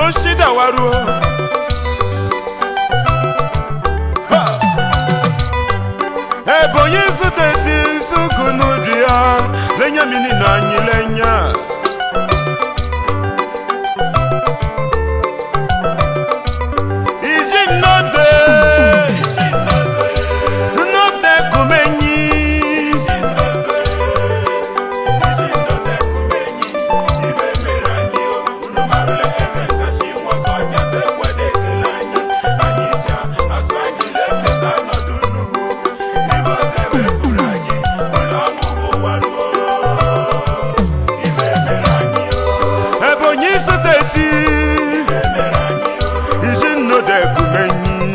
oshidawaruo Ha! ebonyi suteti sukunudri ya lenya mini na anyị lenya iji nnode nnode kumenyi ebonyi suteti iji nnode kumenyi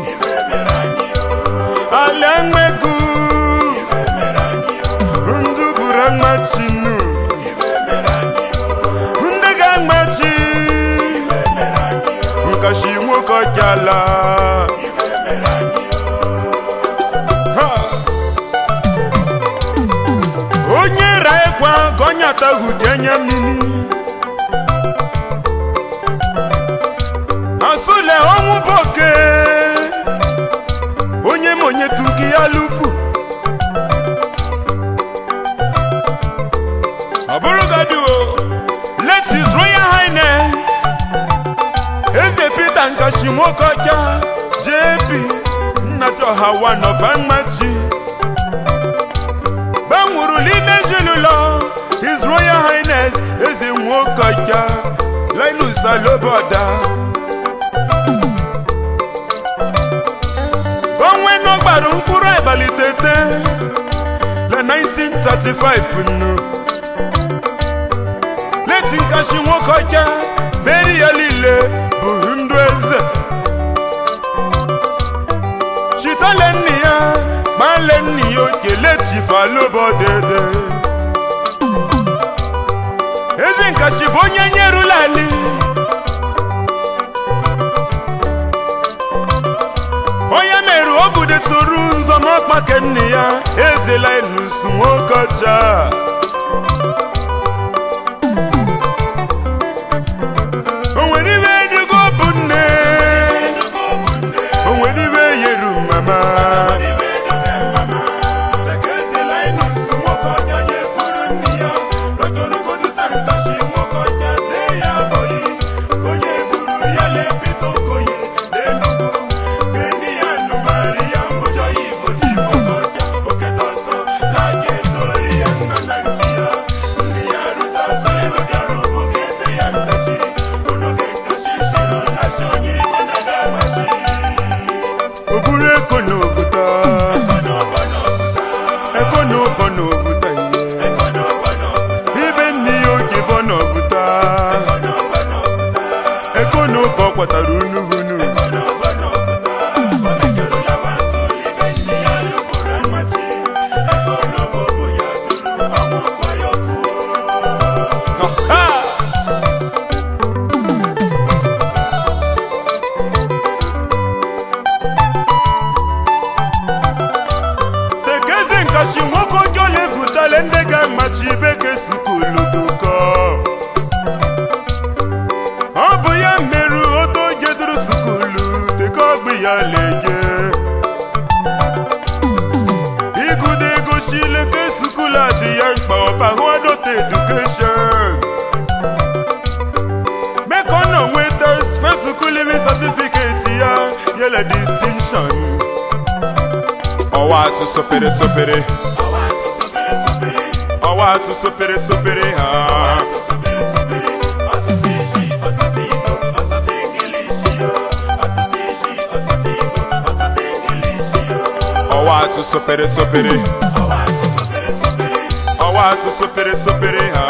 ala mmegu ndụ buru amachinu ndị ga-amachi nkashi nwoke ọjala Ha! onye ra ịkwa ka onye atahụ jenye mmiri asụle ọnwụ boke onye ma onye tugi ya lufu ọ bụrụ gadi o let his royal highness eze peter nkashi nwoke ọcha jp nnachọha one of amachi gbanwuru n'ime ezinụlọ his royal highness eze nwoke ọcha linus aloboda onwe n'ọgbaru mkpụrụ abalị tete na 1935 nnu leti nkashi nwoke ọcha meri ya niile bụ ndụ eze chitale nne ya gbale nne ya okele chifalobodede eze nkashi bụ onye nyerula ali onye mere ogude tụrụ nzọmọkpake nne ya ezela enusu nwoke ọcha o nwere ibe edugo bụ nne o nwere ibe yeru mama o buru eko n'ovuta eko n'ụbọ n'ovuta ihe ibe nne ya oji bọ n'ovuta eko n'ụbọ kwatara unuhunu Ha! tekezi nkashi nwoke ọjọọ lefutale ndị ga-amachi beke sukulu dụkọ ọ bụ ya merụ oto jeduru sukulu teke ọgbụ ya leje igude egochile ke sukulu adị ya mkpa ọbahụadote edukeshọn mekọ nọ nweta fesukuluvi satifiketi ya yele distinction ọwa atụ sopere sopere ọwa atụ sopere sopere ha ọwa atụ sopere sopere ọwa atụ sopere sopere ha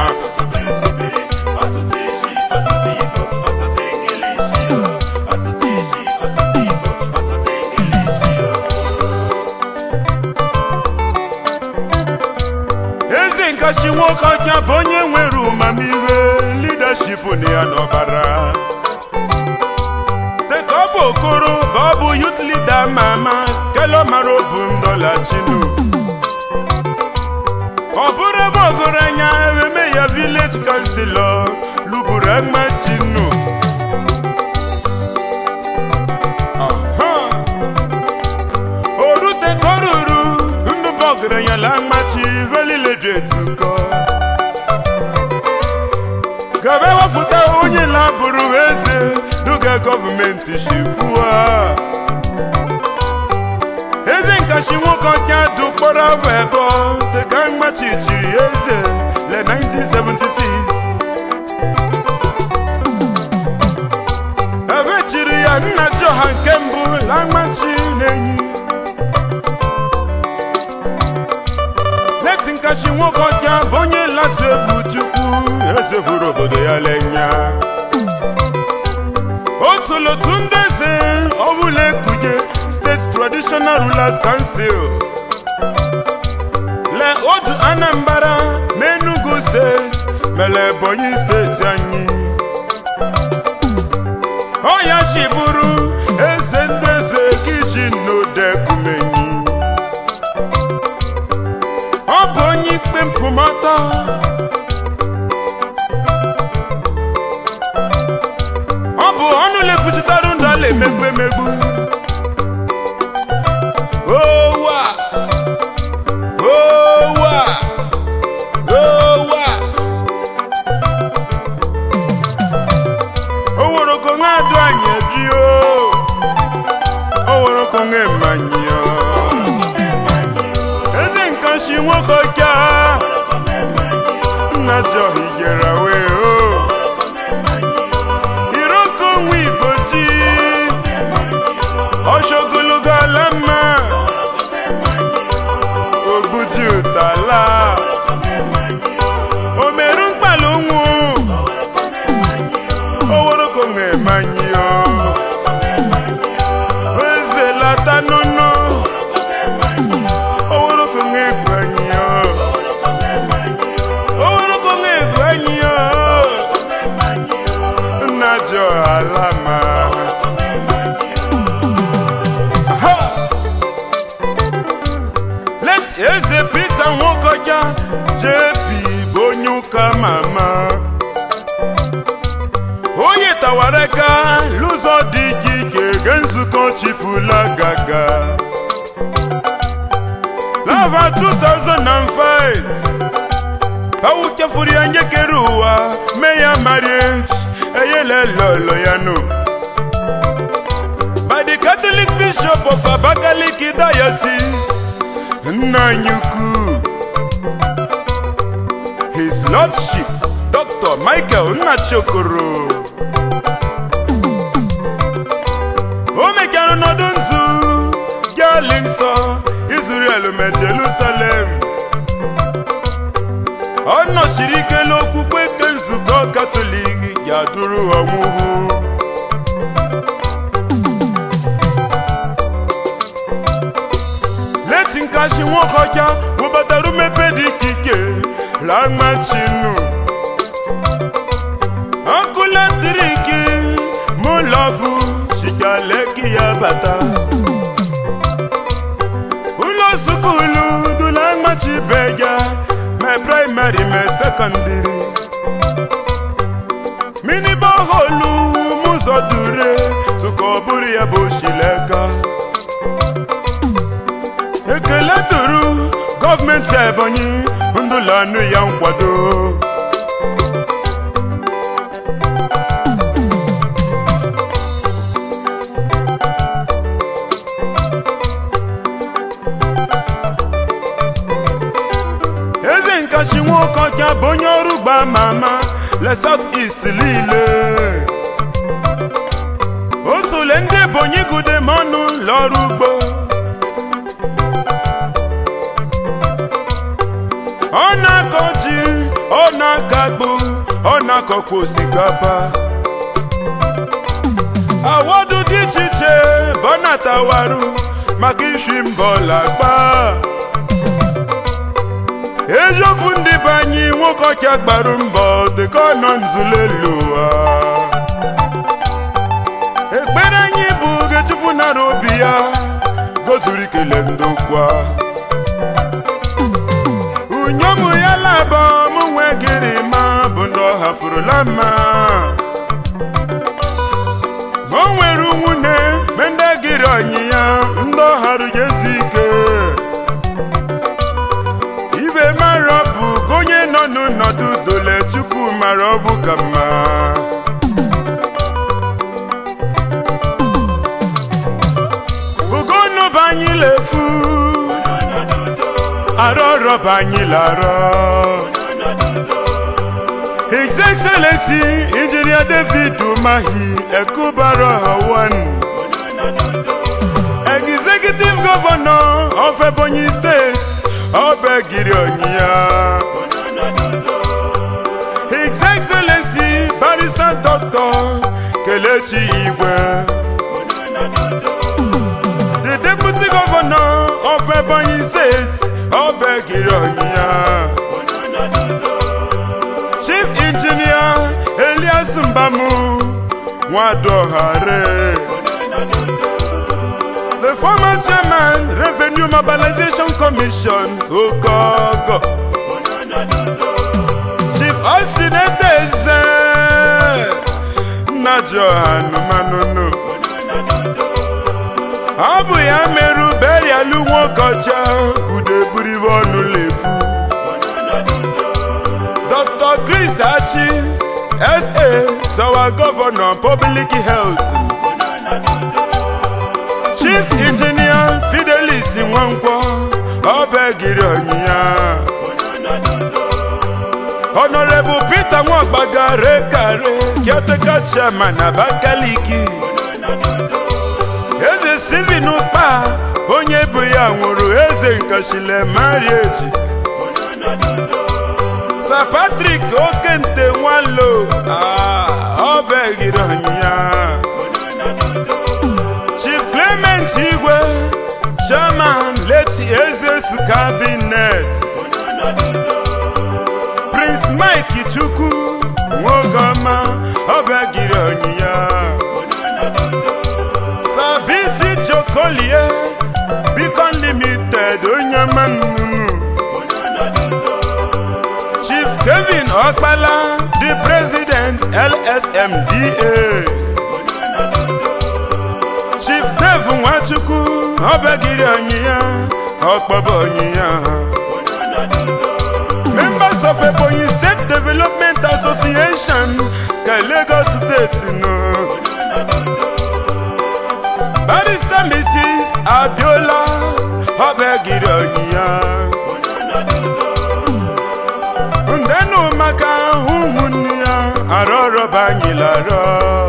eze nkashi nwoke ọcha bụ onye nwere ụmamihe leadership na ya n'ọbara dịka ọ bụ okoro bụ ọ bụ youth leader ama ama kelo mara obu ndola chinu ọ bụrụ ebe ọgụrụanya eme ya village councilor luburu agma chinu etukọ gaba wafụta onye labụrụ eze duga gọọmenti shifua eze nkashi nwoke ọcha dụkpọrọ afọ ebo dịka mmachichiri eze le 1976 ebe chiri ya nna chọha nke mbụ la mmachi na-enyi leti nkashi nwoke ọcha bụ onye latu efu chukwu eze bụrụ obodo ya lenya otulotu ndị eze ọbụla ekuje steeti traditional rulers council le otu anambra n'enugu steeti mere ebonyi steeti anyị ọya chi bụrụ eze ndị eze kichi n'odekumenyi ọ bụ onye ikpe mfụmata ọ bụ ọnụ lefuchitarụ ndụ ala emegbu emegbu owa owa owa oworoko nwa adụ anyị ebi o oworoko nwa emanyi o eze nkanshi nwoke ọka nna jọhi jere wee o iroko nwa igbo ji ọchọgologo ala mma ogbuji ụtala omeru mkpala ụnwụ oworoko na-emanyi eze lata nụnụ oworoko na-egwu anyị oworoko na-egwu anyị nna jọ ala ma Ha! Let's eze Peter Nwokoja JP bụ onye ụka mama onye tawara aka n'ụzọ dị iche iche ge nzukọ chifula gaga lava 2005 awu chefuru ya nyekere ụwa mee ya marriage eyele lolo ya no by the catholic bishop of abakaliki diocese nna anyị ukwu his lordship dr michael nnachokoro o mechara n'ọdụ nzu gali nsọ israel me jerusalem ọ nọchiri ike n'okwukwe nke nzukọ katọlik ya duru ọmụhụ leti nkashi nwoke ọcha webatara mmepe dị iche iche lamachinu ọkụ latrik mụlọvụ shikaleki ya bata ụlọ sukulu dula machibeja ma praịmarị ma sekọndịrị mini bọholu mụzọ dure tụka ọ bụrụ ya bụ shileka ekele duru gọọmenti ebonyi ndụlanụ ya nkwado eze nkashi nwoke ọcha bụ onye ọrụ gba ma ama le south east niile o sole ndị ebonyi gude ma ọnụ lọrụ ugbo ọ na-akọ ji ọ na-akọ akpụ ọ na-akọkwa osikapa awọdụ dị iche iche bụ ọ na-atawarụ maka isi mbọ lagba ejofu ndị be anyị nwoke ọcha gbarụ mbọ dịka ọ nọ nzulelu ụwa ekpere anyị bụ gechufu nara obi ya gozuru ikele ndokwa unyom ya laba mụ nwe gịrị ma bụ ndị ọ hafurula mma o nwere nwunye me ndị gịrị ọnyịnya ndị ọ harụ ya ezu ike ibe mara bụ arọba anyị larọ His Excellency Engineer David Umahi Ekubaro Hawan Executive Governor of Ebonyi State Obegiri Onyiya His Excellency Barrister Dr. Kelechi Igwe The Deputy Governor of Ebonyi State Obegiri Onyiya Chief Engineer Elias Mbamu Nwadohare The former chairman Revenue Mobilization Commission Ogogo Chief Austin Edeze Najo Hanumanunu Ọ bụ ya merụ berialu nwokocha udeburibe ọnụ lefu Dr. Chris Achi, SA, is our governor of public health. Chief Engineer Fidelis Nwankwo, Obegiri Onyiya. Honorable Peter Nwagbaga Rekare, caretaker chairman Abakaliki. Eze Stephen Ukpa, onye bụ ya nwụrụ eze nkashile marriage. Sir Patrick Okente Nwalo ah, ọ begiri ọnyịnya Chief Clement Igwe Chairman late Eze's Cabinet Prince Mike Chukwu Nwogoma ọ begiri ọnyịnya Sir Bisi Jokolie Beacon Limited onye mamunu Chief Kevin Okpala, the President LSMDA. Chief Dave Nwachukwu, Obegiri Onyiya, Okpobo Onyiya. Members of Ebonyi State Development Association, ka Lagos State no. Barrister Mrs. Abiola, Obegiri Onyiya. ndenu maka ụmụnne ya arọrọba anyị larọ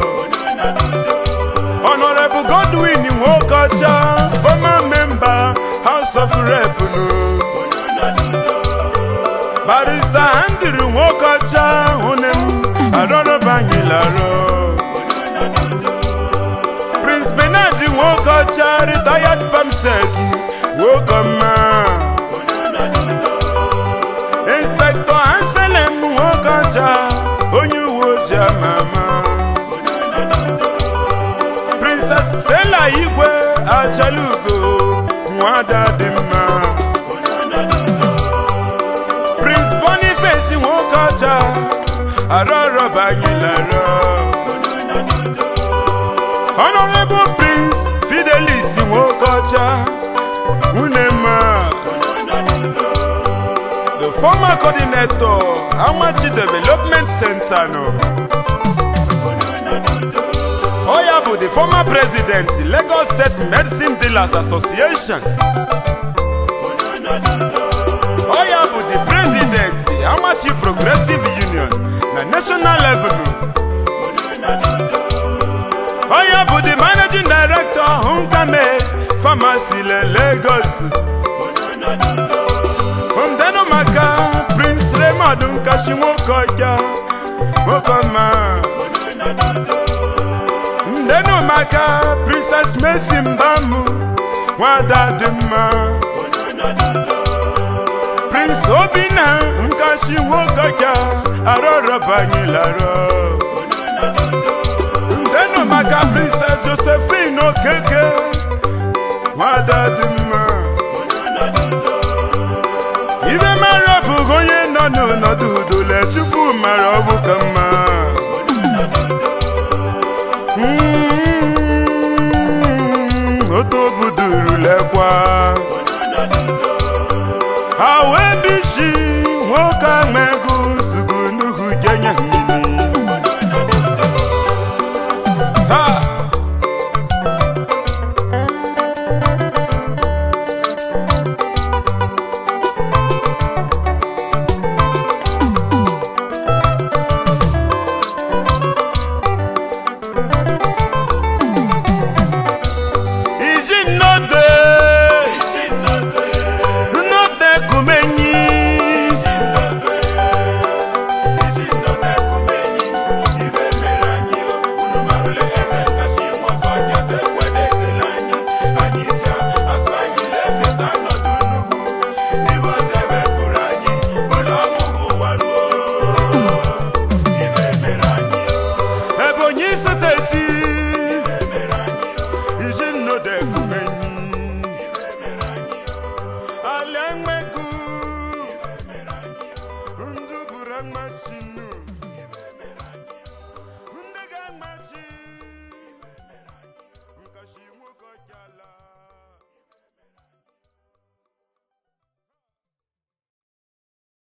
honorable godwin nwokocha former member house of rep no barrister andrew nwokocha hunem arọrọba anyị larọ prince bernard nwokocha retired pamsec nwokoma Inspector Anselm Nwokocha onye uwe ojii ama ama Princess Stella Igwe Achalugo nwada dị mma Prince Boniface Nwokocha arọrọbanyelarọ Honorable Prince Fidelis Nwokocha Unema the former coordinator Amachi Development Center no. Oya bụ the former president Lagos State Medicine Dealers Association. Oya bụ the president Amachi Progressive Union na national level. Oya bụ the managing director Hunkame Pharmacy le Lagos. ndenu maka prince raymond nkashi nwoke ọja nwoke ọma ndenu maka princess mercy mbamu nwada dị mma prince obinna nkashi nwoke ọja arọrọbanyelarọ ndenu maka princess josephine okeke nwada dị mma ibe mara bụghị onye nọ n'ọnọdụ udole chukwu mara ọ bụ ka mma Mm, otu obudurulekwa ha wee bishi nwoke ahụ ego zugu n'uhu jenye mmiri ha Chioma Chinu